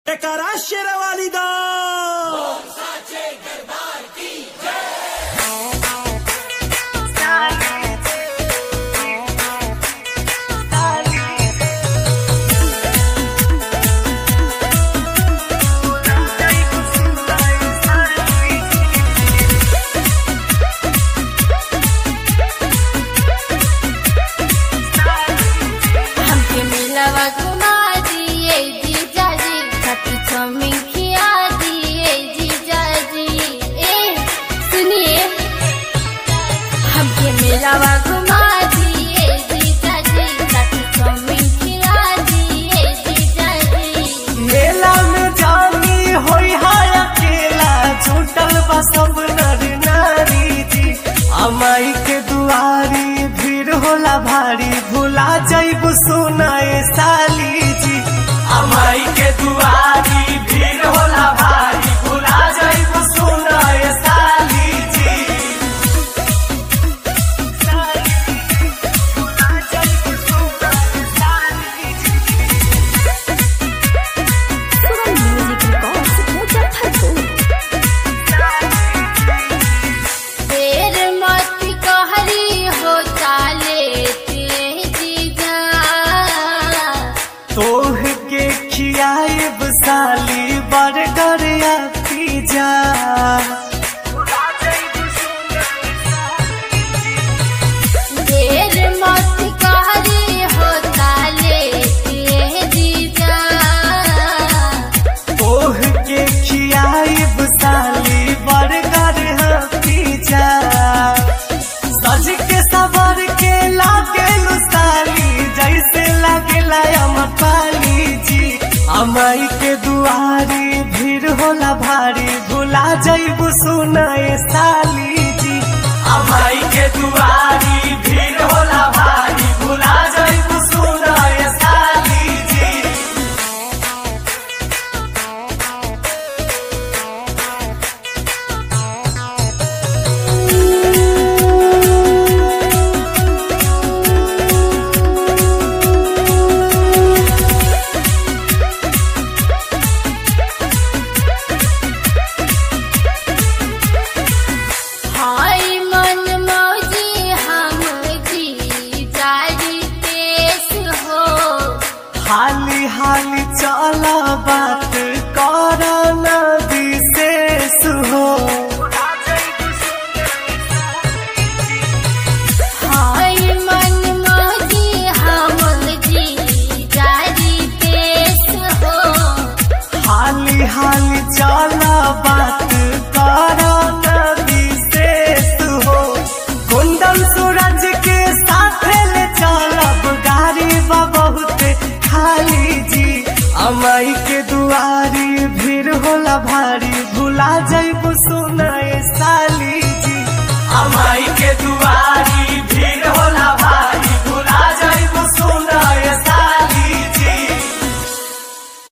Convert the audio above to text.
जयकारा शेरवाली दा हमके मिलवा घुमा दिए जीजा जी खट्टी चौमिन खिया दिए जीजा जी ए सुनिए हमके मिलवा घुमा दिए जीजा जी खट्टी चौमिन खिया दिए जीजा जी मेला में जानी होई हाय अकेला छूटल बा सब नर नारी जी अमाई के दुआरी भीड़ होला भारी भुला जाइबू सुनाए साली जी अमाई के दुआरी भीड़ होला भारी भुला जाइबू सुनाए साली जी साली जी, भुला जाइबू सुनाए साली जी। देर मत कहरी हो चाले ते जीजा तोह के खियाब साली बर्गर या पिज्जा देर मत कहरी हो चाले ते जीजा तोह के खियाब साली बर्गर या पिज्जा सज के सबर के लागे साली जैसे लागेला अमपाली जी अमाई के दुआरी भीड़ होला भारी भुला जइबू सुनाए साली जी अमाई के दुआरी भीड़ होला भारी भुला जइबू सुनाए साली जी हाय मन मौजी हम जी जारी पेश हो हाली हाली चल बात कर न विशेष हो हाय मन मौजी हम जी जारी पेश हो हाली हाली चल बात कर न विशेष हो कुंदन सूरज के साथ ले चलब गाड़ी बा बहुत खाली जी अमाई के दुआरी भीड़ होला भारी भुला जइबू सुनाए साली जी अमाई के दुआरी